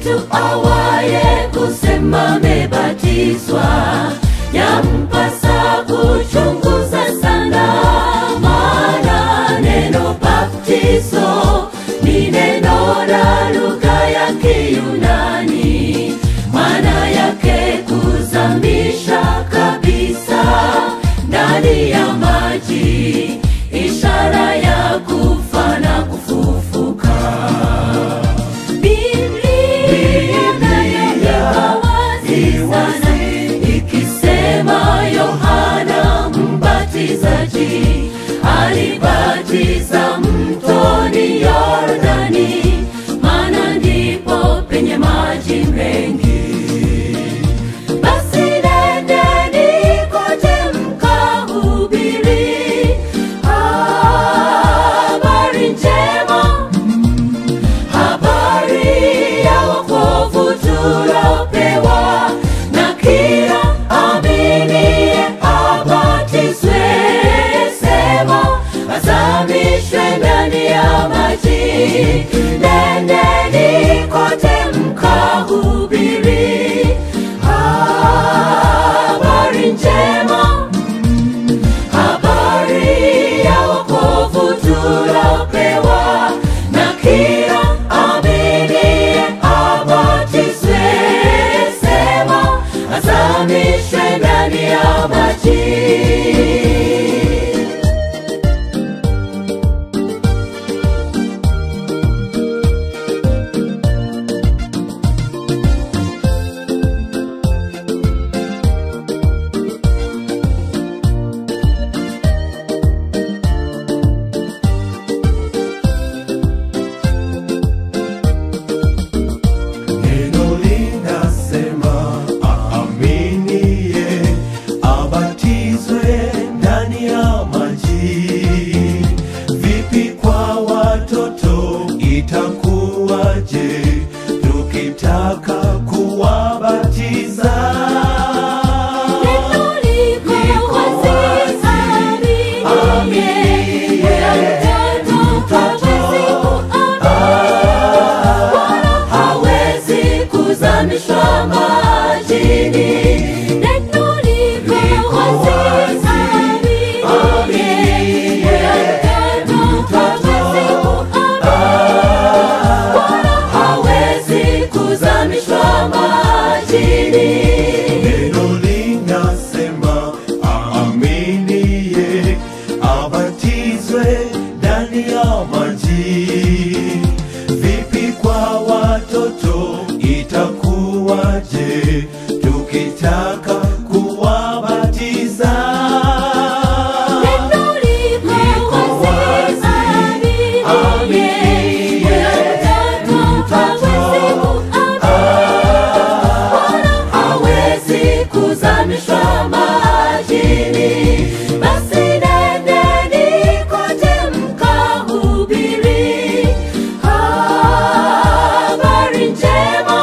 mtu awaye kusema amebatizwa, yampasa kuchunguza sana, maana neno baptizo ni neno la lugha ya Kiyunani, maana yake kuzamisha kabisa ndani ya maji, ishara ya kufa na kufufuka. Biblia inaweka wazi sana ikisema Yohana Mbatizaji alibatiza mtoni Yordani, maana ndipo penye maji mengi. Basi nendeni kote mkahubiri habari njema habari ya wokovu tulopewa na kila aminiye abatizwe, sema azamishwe ndani ya maji. Nendeni kote mkahubiri habari njema habari ya wokovu tulopewa na kila aminiye abatizwe, sema azamishwe ndani ya maji. Neno linasema aaminiye abatizwe ndani ya maji. Vipi kwa watoto itakuwaje tukitaka kuwabatiza? Neno liko wazi, aminiye, mtoto hawezi kuamini, wala hawezi kuzamishwa majini. Neno liko wazi, aminiye, mtoto hawezi kuamini, wala hawezi kuzamishwa majini. Neno linasema aaminiye abatizwe ndani ya maji. Vipi kwa watoto itakuwaje tukitaka kuwabatiza? Neno liko wazi, aminiye, mtoto hawezi kuamini, wala hawezi kuzamishwa majini. Basi nendeni kote mkahubiri habari njema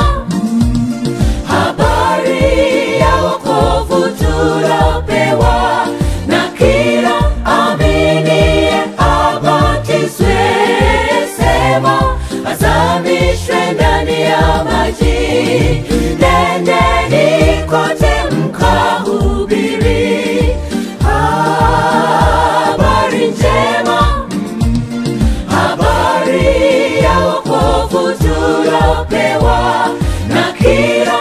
habari ya wokovu tulopewa na kila aminiye abatizwe, sema azamishwe ndani ya maji. Nendeni kote mkahubiri habari njema habari ya wokovu tulopewa na kila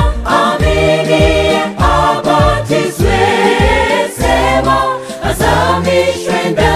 aminiye abatizwe, sema azamishwe ndani